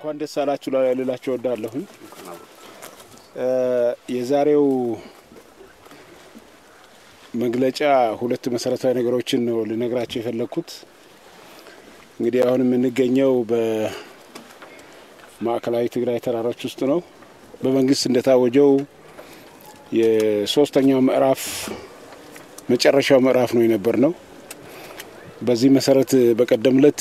እንኳን ደስ አላችሁ ልላችሁ እወዳለሁኝ። የዛሬው መግለጫ ሁለት መሰረታዊ ነገሮችን ነው ልነግራቸው የፈለግኩት። እንግዲህ አሁን የምንገኘው በማዕከላዊ ትግራይ ተራሮች ውስጥ ነው። በመንግስት እንደታወጀው የሶስተኛው ምዕራፍ መጨረሻው ምዕራፍ ነው የነበር ነው። በዚህ መሰረት በቀደም ለት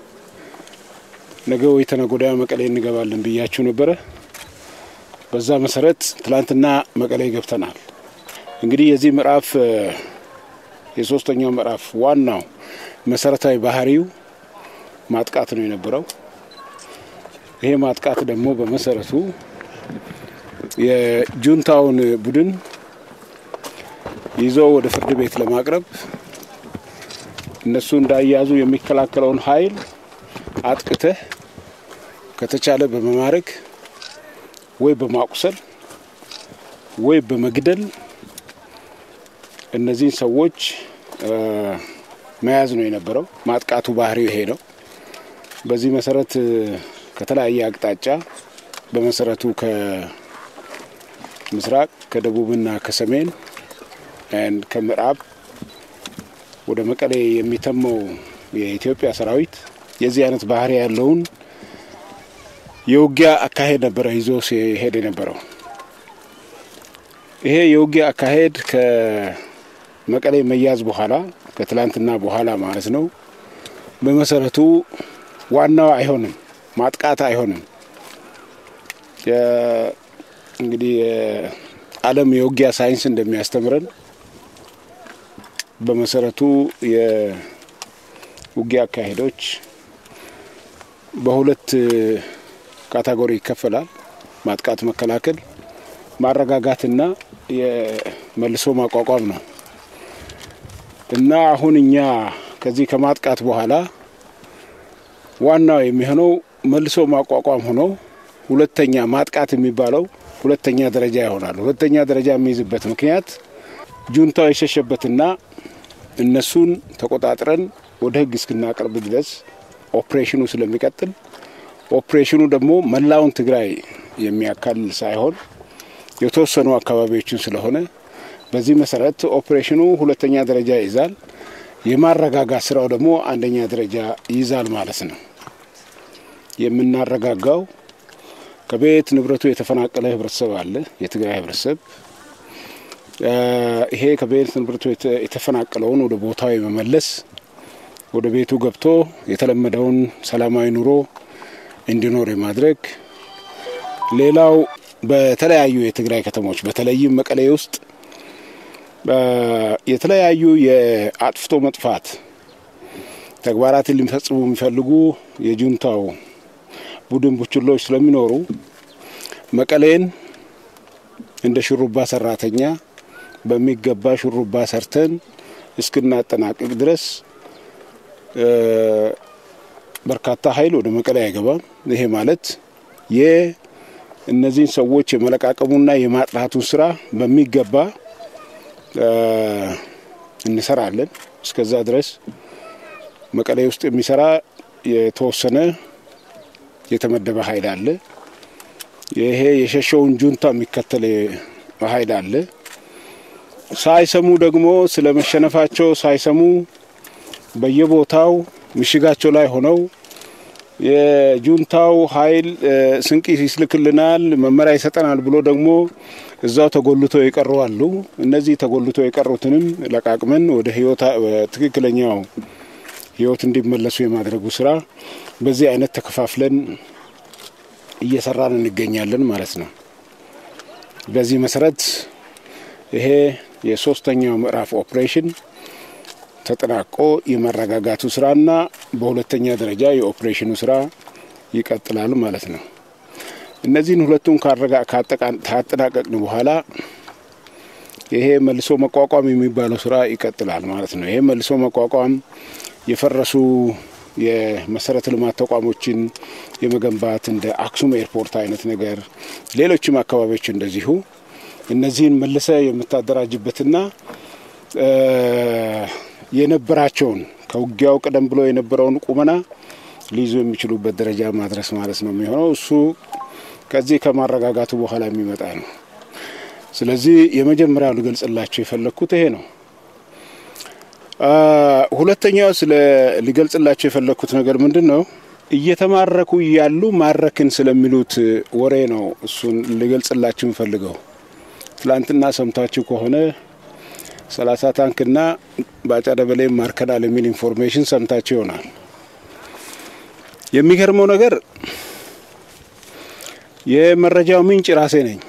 ነገ ወይ ተነገ ወዲያ መቀሌ እንገባለን ብያችሁ ነበረ። በዛ መሰረት ትላንትና መቀሌ ገብተናል። እንግዲህ የዚህ ምዕራፍ የሶስተኛው ምዕራፍ ዋናው መሰረታዊ ባህሪው ማጥቃት ነው የነበረው። ይሄ ማጥቃት ደግሞ በመሰረቱ የጁንታውን ቡድን ይዞ ወደ ፍርድ ቤት ለማቅረብ እነሱ እንዳያዙ የሚከላከለውን ኃይል አጥቅተህ ከተቻለ በመማረክ ወይ በማቁሰል ወይ በመግደል እነዚህን ሰዎች መያዝ ነው የነበረው። ማጥቃቱ ባህሪው ይሄ ነው። በዚህ መሰረት ከተለያየ አቅጣጫ በመሰረቱ ከምስራቅ ከደቡብና ከሰሜን ከምዕራብ ወደ መቀሌ የሚተመው የኢትዮጵያ ሰራዊት የዚህ አይነት ባህሪ ያለውን የውጊያ አካሄድ ነበረ ይዞ ሲሄድ የነበረው። ይሄ የውጊያ አካሄድ ከመቀሌ መያዝ በኋላ ከትላንትና በኋላ ማለት ነው በመሰረቱ ዋናው አይሆንም፣ ማጥቃት አይሆንም። እንግዲህ የዓለም የውጊያ ሳይንስ እንደሚያስተምረን በመሰረቱ የውጊያ አካሄዶች በሁለት ካታጎሪ ይከፈላል። ማጥቃት፣ መከላከል፣ ማረጋጋትና የመልሶ ማቋቋም ነው እና አሁን እኛ ከዚህ ከማጥቃት በኋላ ዋናው የሚሆነው መልሶ ማቋቋም ሆኖ ሁለተኛ ማጥቃት የሚባለው ሁለተኛ ደረጃ ይሆናል። ሁለተኛ ደረጃ የሚይዝበት ምክንያት ጁንታው የሸሸበትና እነሱን ተቆጣጥረን ወደ ሕግ እስክናቀርብ ድረስ ኦፕሬሽኑ ስለሚቀጥል ኦፕሬሽኑ ደግሞ መላውን ትግራይ የሚያካልል ሳይሆን የተወሰኑ አካባቢዎችን ስለሆነ በዚህ መሰረት ኦፕሬሽኑ ሁለተኛ ደረጃ ይይዛል። የማረጋጋት ስራው ደግሞ አንደኛ ደረጃ ይይዛል ማለት ነው። የምናረጋጋው ከቤት ንብረቱ የተፈናቀለ ህብረተሰብ አለ፣ የትግራይ ህብረተሰብ ይሄ ከቤት ንብረቱ የተፈናቀለውን ወደ ቦታው የመመለስ ወደ ቤቱ ገብቶ የተለመደውን ሰላማዊ ኑሮ እንዲኖር የማድረግ ሌላው በተለያዩ የትግራይ ከተሞች በተለይም መቀሌ ውስጥ የተለያዩ የአጥፍቶ መጥፋት ተግባራትን ሊፈጽሙ የሚፈልጉ የጁንታው ቡድን ቡችሎች ስለሚኖሩ መቀሌን እንደ ሹሩባ ሰራተኛ በሚገባ ሹሩባ ሰርተን እስክናጠናቅቅ ድረስ በርካታ ኃይል ወደ መቀሌ አይገባም። ይሄ ማለት የእነዚህን ሰዎች የመለቃቀሙና የማጥራቱን ስራ በሚገባ እንሰራለን። እስከዛ ድረስ መቀሌ ውስጥ የሚሰራ የተወሰነ የተመደበ ኃይል አለ። ይሄ የሸሸውን ጁንታ የሚከተል ኃይል አለ። ሳይሰሙ ደግሞ ስለ መሸነፋቸው ሳይሰሙ በየቦታው ምሽጋቸው ላይ ሆነው የጁንታው ኃይል ስንቅ ይስልክልናል፣ መመሪያ ይሰጠናል ብሎ ደግሞ እዛው ተጎልተው የቀሩ አሉ። እነዚህ ተጎልተው የቀሩትንም ለቃቅመን ወደ ህይወት ትክክለኛው ህይወት እንዲመለሱ የማድረጉ ስራ በዚህ አይነት ተከፋፍለን እየሰራን እንገኛለን ማለት ነው። በዚህ መሰረት ይሄ የሶስተኛው ምዕራፍ ኦፕሬሽን ተጠናቆ የመረጋጋቱ ስራና በሁለተኛ ደረጃ የኦፕሬሽኑ ስራ ይቀጥላል ማለት ነው። እነዚህን ሁለቱን ካጠናቀቅን በኋላ ይሄ መልሶ መቋቋም የሚባለው ስራ ይቀጥላል ማለት ነው። ይሄ መልሶ መቋቋም የፈረሱ የመሰረተ ልማት ተቋሞችን የመገንባት እንደ አክሱም ኤርፖርት አይነት ነገር፣ ሌሎችም አካባቢዎች እንደዚሁ እነዚህን መልሰ የምታደራጅበትና የነበራቸውን ከውጊያው ቀደም ብሎ የነበረውን ቁመና ሊይዙ የሚችሉበት ደረጃ ማድረስ ማለት ነው የሚሆነው። እሱ ከዚህ ከማረጋጋቱ በኋላ የሚመጣ ነው። ስለዚህ የመጀመሪያው ልገልጽላቸው የፈለግኩት ይሄ ነው። ሁለተኛው ስለ ሊገልጽላቸው የፈለግኩት ነገር ምንድን ነው? እየተማረኩ እያሉ ማረክን ስለሚሉት ወሬ ነው። እሱን ልገልጽላችሁ የምፈልገው ትላንትና ሰምታችሁ ከሆነ ሰላሳ ታንክና ባጫ ደበሌ ማርከናል የሚል ኢንፎርሜሽን ሰምታችሁ ይሆናል። የሚገርመው ነገር የመረጃው ምንጭ ራሴ ነኝ።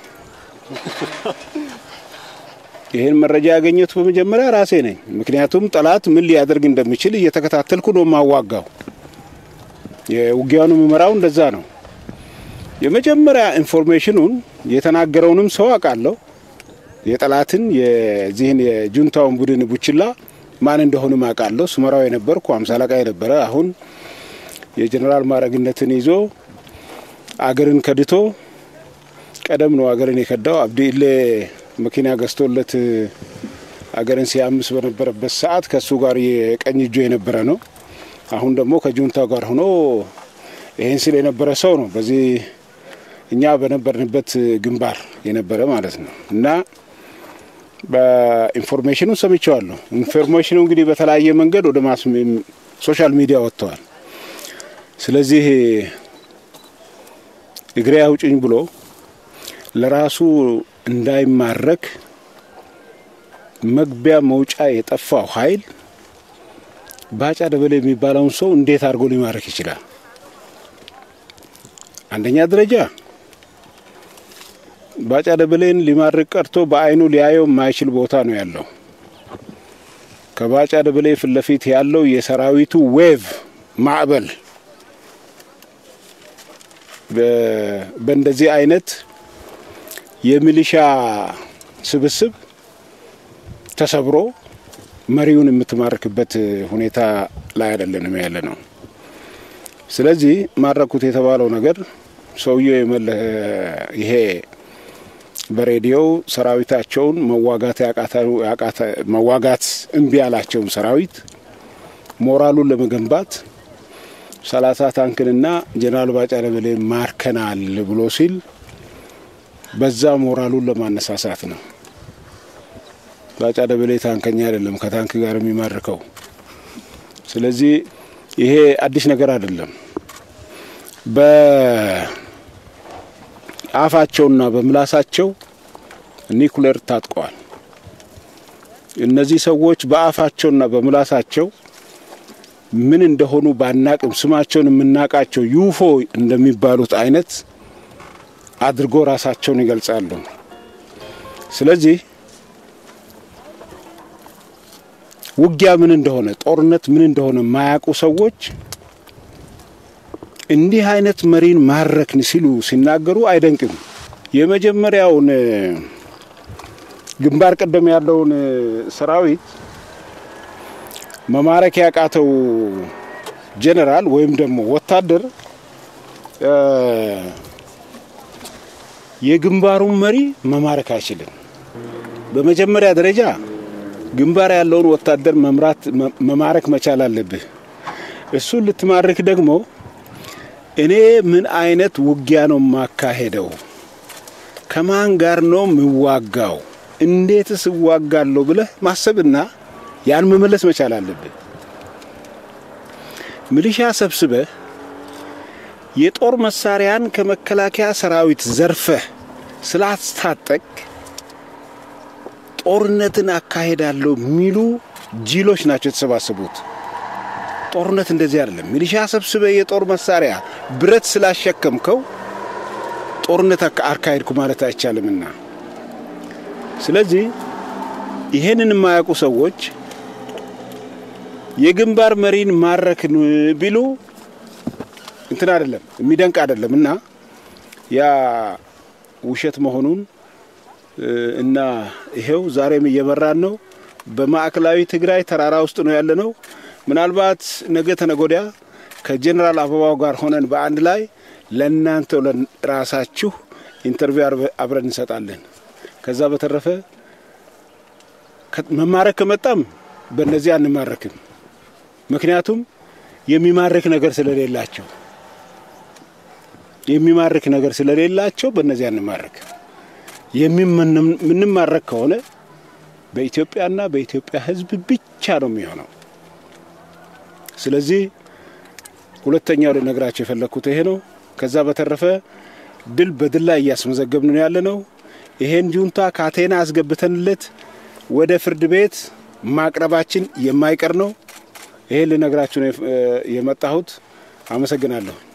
ይህን መረጃ ያገኘሁት በመጀመሪያ ራሴ ነኝ። ምክንያቱም ጠላት ምን ሊያደርግ እንደሚችል እየተከታተልኩ ነው የማዋጋው። የውጊያውን የምመራው እንደዛ ነው። የመጀመሪያ ኢንፎርሜሽኑን የተናገረውንም ሰው አውቃለሁ። የጠላትን የዚህን የጁንታውን ቡድን ቡችላ ማን እንደሆንም አውቃለሁ። ስመራው የነበርኩ አምሳ አለቃ የነበረ አሁን የጀኔራል ማዕረግነትን ይዞ አገርን ከድቶ ቀደም ነው አገርን የከዳው አብዲ ኢሌ መኪና ገዝቶለት አገርን ሲያምስ በነበረበት ሰዓት ከእሱ ጋር የቀኝ እጆ የነበረ ነው። አሁን ደግሞ ከጁንታ ጋር ሆኖ ይህን ስል የነበረ ሰው ነው። በዚህ እኛ በነበርንበት ግንባር የነበረ ማለት ነው እና በኢንፎርሜሽኑ ሰምቼዋለሁ። ኢንፎርሜሽኑ እንግዲህ በተለያየ መንገድ ወደ ማስ ሶሻል ሚዲያ ወጥተዋል። ስለዚህ እግሬ አውጭኝ ብሎ ለራሱ እንዳይማረክ መግቢያ መውጫ የጠፋው ኃይል ባጫ ደበሌ የሚባለውን ሰው እንዴት አድርጎ ሊማረክ ይችላል? አንደኛ ደረጃ ባጫ ደበሌን ሊማርክ ቀርቶ በዓይኑ ሊያየው የማይችል ቦታ ነው ያለው። ከባጫ ደበሌ ፊት ለፊት ያለው የሰራዊቱ ዌቭ ማዕበል በእንደዚህ አይነት የሚሊሻ ስብስብ ተሰብሮ መሪውን የምትማርክበት ሁኔታ ላይ አይደለንም ያለ ነው። ስለዚህ ማረኩት የተባለው ነገር ሰውየው ይሄ በሬዲዮው ሰራዊታቸውን መዋጋት መዋጋት እምቢ ያላቸውን ሰራዊት ሞራሉን ለመገንባት ሰላሳ ታንክንና ጀነራል ባጫ ደበሌ ማርከናል ብሎ ሲል በዛ ሞራሉን ለማነሳሳት ነው። ባጫ ደበሌ ታንከኛ አይደለም ከታንክ ጋር የሚማርከው። ስለዚህ ይሄ አዲስ ነገር አይደለም። በአፋቸውና በምላሳቸው ኒኩሌር ታጥቀዋል። እነዚህ ሰዎች በአፋቸውና በምላሳቸው ምን እንደሆኑ ባናቅም ስማቸውን የምናውቃቸው ዩፎ እንደሚባሉት አይነት አድርጎ ራሳቸውን ይገልጻሉ። ስለዚህ ውጊያ ምን እንደሆነ ጦርነት ምን እንደሆነ የማያውቁ ሰዎች እንዲህ አይነት መሪን ማረክን ሲሉ ሲናገሩ አይደንቅም። የመጀመሪያውን ግንባር ቀደም ያለውን ሰራዊት መማረክ ያቃተው ጄኔራል ወይም ደግሞ ወታደር የግንባሩን መሪ መማረክ አይችልም። በመጀመሪያ ደረጃ ግንባር ያለውን ወታደር መምራት መማረክ መቻል አለብህ። እሱን ልትማርክ ደግሞ እኔ ምን አይነት ውጊያ ነው የማካሄደው? ከማን ጋር ነው የምዋጋው? እንዴትስ እዋጋለሁ ብለህ ማሰብና ያን መመለስ መቻል አለብህ። ሚሊሻ ሰብስበህ የጦር መሳሪያን ከመከላከያ ሰራዊት ዘርፈህ ስላስታጠቅ ጦርነትን አካሄዳለሁ የሚሉ ጅሎች ናቸው የተሰባሰቡት። ጦርነት እንደዚህ አይደለም። ሚሊሻ ሰብስበህ የጦር መሳሪያ ብረት ስላሸከምከው ጦርነት አካሄድኩ ማለት አይቻልምና ስለዚህ ይሄንን የማያውቁ ሰዎች የግንባር መሪን ማረክን ቢሉ እንትን አይደለም የሚደንቅ አይደለም እና ያ ውሸት መሆኑን እና ይሄው ዛሬም እየበራን ነው። በማዕከላዊ ትግራይ ተራራ ውስጥ ነው ያለ ነው። ምናልባት ነገ ተነጎዲያ ከጄኔራል አበባው ጋር ሆነን በአንድ ላይ ለእናንተ ራሳችሁ ኢንተርቪው አብረን እንሰጣለን። ከዛ በተረፈ መማረክ ከመጣም በእነዚህ አንማረክም። ምክንያቱም የሚማርክ ነገር ስለሌላቸው የሚማርክ ነገር ስለሌላቸው በእነዚያ እንማረክ። የምንማረክ ከሆነ በኢትዮጵያና በኢትዮጵያ ሕዝብ ብቻ ነው የሚሆነው። ስለዚህ ሁለተኛው ልነግራቸው የፈለግኩት ይሄ ነው። ከዛ በተረፈ ድል በድል ላይ እያስመዘገብን ነው ያለ ነው። ይሄን ጁንታ ካቴና አስገብተንለት ወደ ፍርድ ቤት ማቅረባችን የማይቀር ነው። ይሄን ልነግራችሁ ነው የመጣሁት። አመሰግናለሁ።